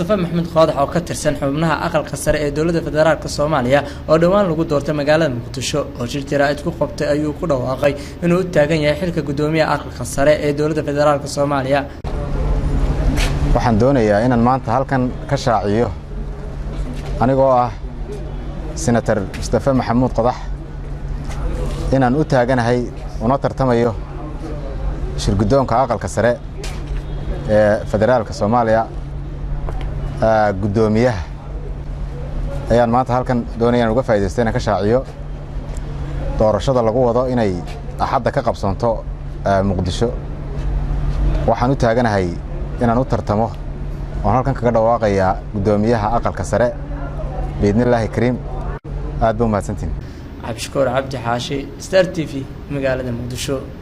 mustafa maxamed qoodax oo ka tirsan xubnaha aqalka sare ee dowladda federaalk soomaaliya oo dhowaan lagu doortay magaalada muqdisho oo shir jaraa'id ku qabtay ayuu ku dhawaaqay inuu u taagan yahay xilka guddoomiyaha aqalka sare ee dowladda federaalk soomaaliya waxaan doonayaa inaan maanta halkan ka shaaciyo anigoo ah senator mustafe maxamuud qodax inaan u taaganahay una tartamayo shirguddoonka aqalka sare ee federaalka soomaaliya guddoomiyaha ayaan maanta halkan doonaya inaan uga faa'idaysto inaan ka shaaciyo doorashada lagu wado inay axadda ka qabsoonto muqdisho waxaan u taaganahay inaan u tartamo oon halkan kaga dhawaaqayaa guddoomiyaha aqalka sare biidnillaahi kariim aad ba umahadsantiin cabdishakuur cabdi xaashi star t v magaalada muqdisho